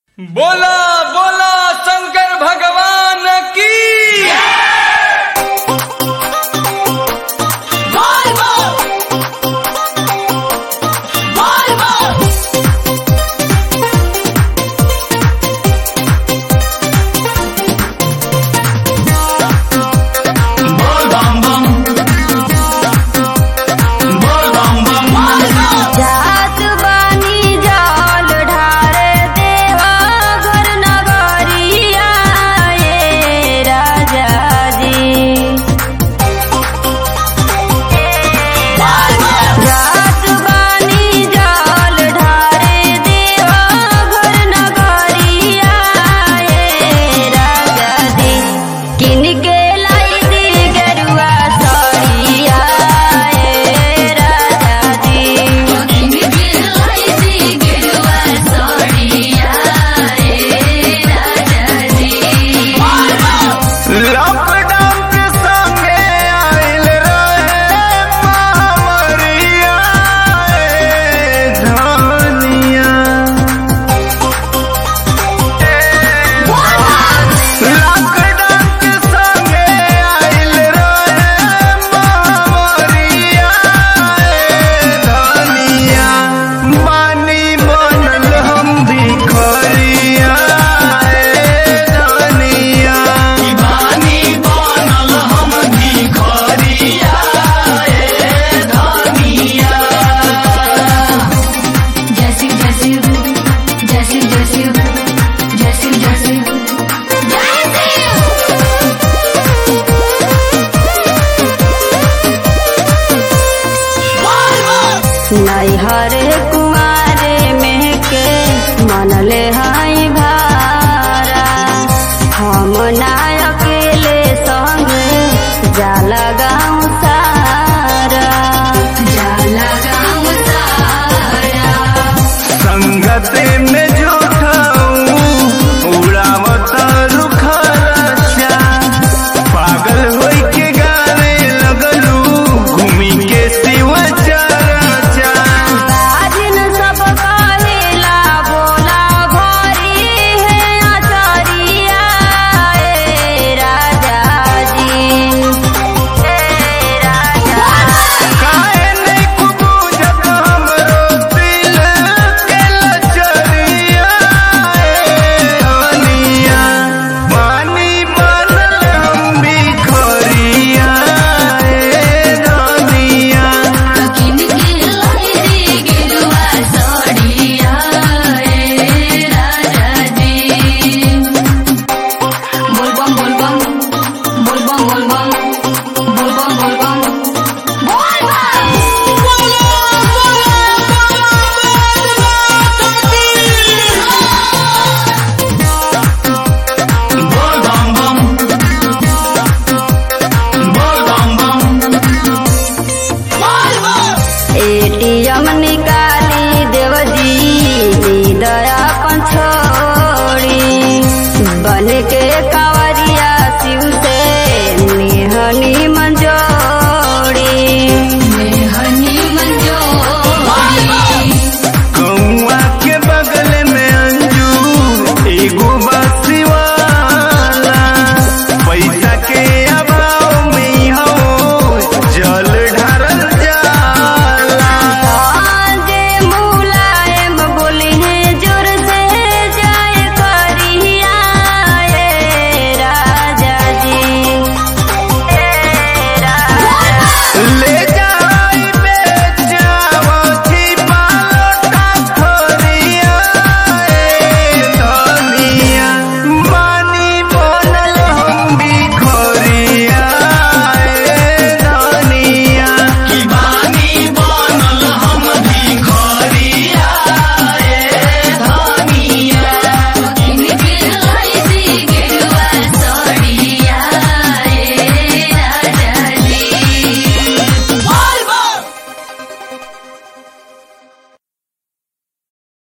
बोला बोला शंकर भगवान की जात बानी जाल ढारे देवा घर नगरिया ए राजा जी जात बानी जाल ढारे देवा घर नगरिया ए राजा जी किन के लाई दी गरुआ सड़िया ए राजा जी लॉकडाउन के संगे आइल रहे मामरिया ए धनिया लॉकडाउन के संगे आइल रहे मामरिया ए धनिया मानी बनल हम भिखरिया ए धनिया नैहर कुमारे में के मनले हाई भारा हम ना अकेले संग जाला गाँव सारा जाला गाँव सारा संगत में झूठाऊ उड़ावत रुखरचा पागल होई के गाने लगलू घूमी के शिव चरचा राजन सब कहेला बोला भरी है आचारिया ए राजा जी ए राजा काहे नहीं कुबूजत हमरो दिल के लचरिया ए हनिया पानी बनल हम भिखरिया ए धनिया एटीएम निकाली देवजी दया अपन छोड़ी बन के